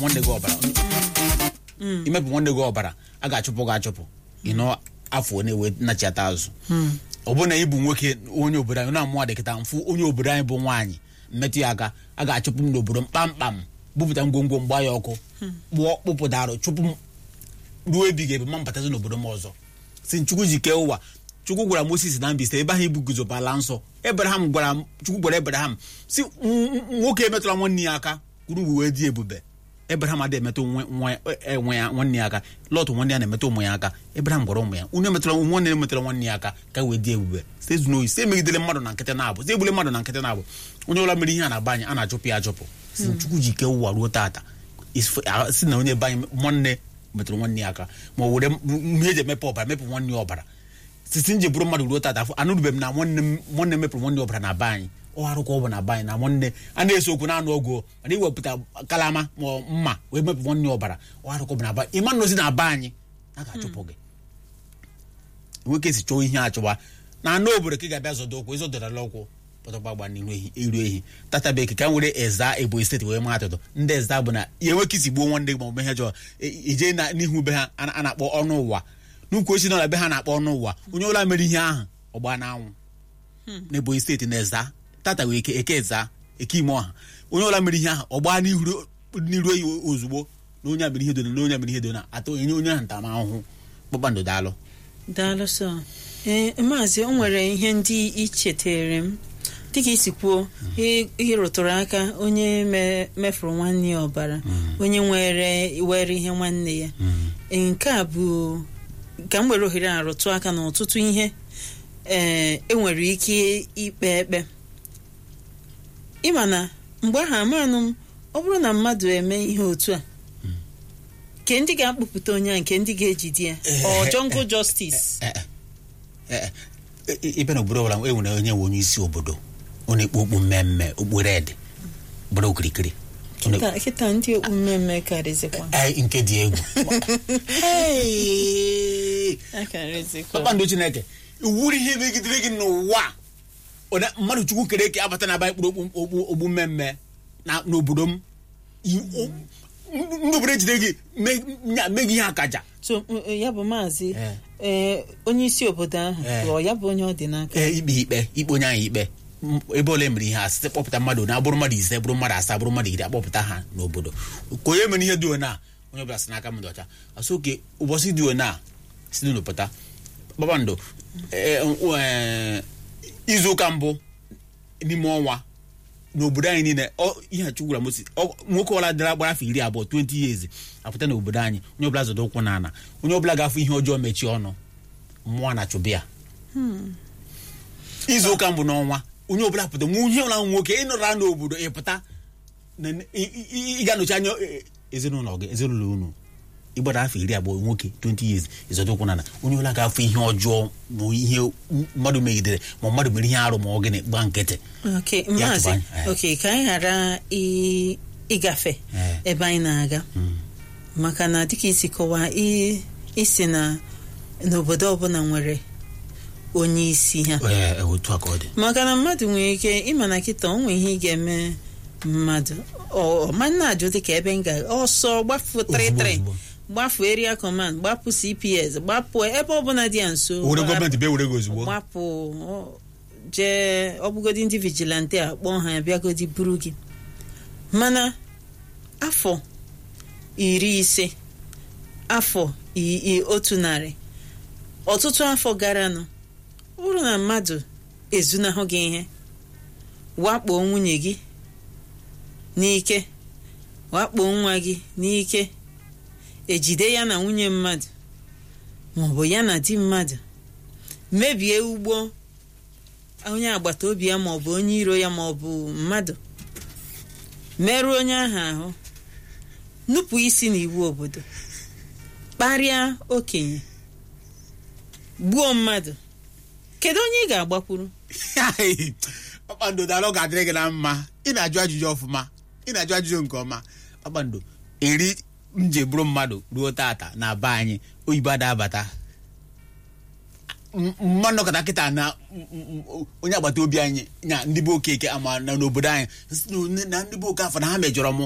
nwanne gị ọbara imepụ nwanne gị ọbara a ga-achụpụ gị achụpụ ịnọ afọ one wee nachiata azụ ọ bụrụ na ị bụ nwoke onye obodo anyị na-amụ adịkịta mfụ onye obodo anyị bụ nwaanyị mmetụ ya aka a ga-achụpụ m n'obodo m kpamkpam bupụta ngwongwo mgba ya ọkụ kpụọ kpụpụtarụ chụpụ m ruo ebighị ebe ma mbatazi n'obodo m ọzọ si chukwu ji kee ụwa chukwu gwara moses na mbiste ebe ahụ ibu guzobala nsọ ebraham gwara chukwu gwara ebraham si nwoke emetụla nwanne ya aka kwuru wee dị ebube ebraham adịghị emetụ nwe ya nwanne ya aka lọt nwanne ya na-emetụ ụmụ ya aka ebraham gwara ụmụ ya unu emetụla nwanne ya emetụla nwanne ya aka ka wee dị ebube site zunoyi site megidere mmadụ na nkịtị na-abụ site egbule mmadụ na nkịtị na-abụ onye ọbụla mere ihe a na-aba anyị a na-achụpụ ya achụpụ si chukwu ji kee ụwa ruo taata si na onye be anyị nwanne metụrụ nwanne ya aka ma o were ihe eji emepe ọbara mepụ nwanne ya ọbara sisi nji bụrụ mmadụ ruo tata afọ anụrụbeghị m na nwanne mepụrụ nwanne ọbara na be anyị ọ arụ ka ọ bụ na be anyị na nwanne a na-eso okwu na-anụ ọgụ mana iwepụta kalama ma mma wee mepụ nwanne ọbara ọ arụ ka ọ bụ na be anyị ịma nnozi na be anyị a ga-achụpụ gị nwoke si chọọ ihe achụwa na anụ obodo ka ị ga-abịa zọdo ụkwụ ịzọdọrala ụkwụ pọtọgbagba n'ihu iru ehi tata bekee ka m were eza ebonyi steeti wee maa atụtụ ndị eza bụ na ya enwe ka isi gbuo nwanne gị ma ọ bụ ihe jọọ ije n'ihu be ha a na-akpọ ọnụ ụwa n'ukwu ochi nọ be ha na-akpọ ọnụ ụwa onye ọbụla mere ihe ahụ ọgba n'anwụ n'ebonyi steeti na eza tata wee eke eke eza eke ime ọha onye ọbụla mere ihe ahụ ọgba n'iru eyi ozugbo na onye mere ihe dona na onye mere ihe dona atọ enye onye ahụ ntaramahụhụ kpakpando daalụ daalụ sọ ee maazị o nwere ihe ndị ichetere m dịka isi kwuo ihe rụtụrụ aka onye mefuru nwanne ya ọbara onye nwere were ihe nwanne ya nke a bụ ka m were ohere a rụtụ aka na ọtụtụ ihe ee enwere ike ikpe ekpe ịma na mgbe ahụ amanụ m ọ bụrụ na mmadụ eme ihe otu a nke ndị ga-akpụpụta onye a nke ndị ga-ejide ya ọ jungle justice ibe na obodo ọbụla e nwere onye nwe onye isi obodo ọ na-ekpu okpu mmemme okpu red bụrụ okirikiri kịta ndị okpu mmemme karịzikwa nke dị egwu kpakpando chineke iwuru ihe megidere gị n'ụwa mmadụ chukwu kere eke abata na aba kpụrụ okpu mmemme n'obodo m ndị obodo ejide gị mee gị ihe akaja so ya bụ maazị onye isi obodo ahụ ghọọ ya bụ onye ọ dị n'aka ikpe ikpe ikpe onye ahụ ikpe ebe ole mere ihe a site kpọpụta mmadụ na abụrụ mmadụ ise bụrụ mmadụ asaa bụrụ mmadụ iri akpọpụta ha n'obodo ka onye mere ihe dị ona onye ọbụla si n'aka mmadụ ọcha asụ oke ụbọchị dị ona si n'ụpụta kpakpando izu ụka mbụ n'ime ọnwa n'obodo anyị niile ihe chukwu gwara mosi nwoke ọbụla dara gbara afọ iri abụọ 20 years apụta n'obodo anyị onye ọbụla zọdo ụkwụ na ana onye ọbụla ga-afụ ihe ọjọọ mechie ọnụ mmụọ na chụbịa izu ụka mbụ n'ọnwa onye ọbụla pụta nwe onye ọbụla nwoke ịnọra n'obodo ịpụta ị ga-anọchi anya ezinụlọ gị ezinụlọ unu ịgbara afọ iri abụọ nwoke 20 years ịzọdo ụkwụ na ana onye ọbụla ga-afụ ihe ọjọọ ma ihe mmadụ megidere ma mmadụ mere ihe arụ ma ọ gịnị gba nkịtị maazị oke ka anyị ghara ịgafe ebe anyị na-aga maka na dịka isi kọwaa isi na n'obodo ọbụla nwere onye isi ha maka na mmadụ nwere ike ịma na kịta o nwere ihe ị ga-eme mmadụ ọmanna ajụ dịka ebe m ga ọsọ gbafu 33 gbafu area command gbapụ cps gbapụ ebe ọbụla dị ya nso gbapụ jee ọbụgodi ndị vigilante a kpọọ ha bịagodi buru gị mana afọ iri ise afọ otu narị ọtụtụ afọ garanụ ọ bụrụ na mmadụ ezunahụ gị ihe wakpo nwunye gị n'ike wakpo nwa gị n'ike ejide ya na nwunye mmadụ maọbụ ya na di mmadụ mebie ugbo onye agbata obi ya maọbụ onye iro ya maọbụ mmadụ merụọ onye ahụ ahụ nupụ isi n'iwu obodo kparịa okenye gbuo mmadụ kedu onye ị ga-agbakwuru kpakpando dara ọ ga-adịrị gị na mma ị na-ajụ ajụjụ ọfụma ị na-ajụ ajụjụ nke ọma kpakpando eri nje bụrụ mmadụ ruo tata na be anyị oyibo adabata mmadụ nọkọta kịta na onye agbata obi anyị nya ndị bụ okeke ama na n'obodo anyị na ndị bụ oke afọ na ha mejọrọ mụ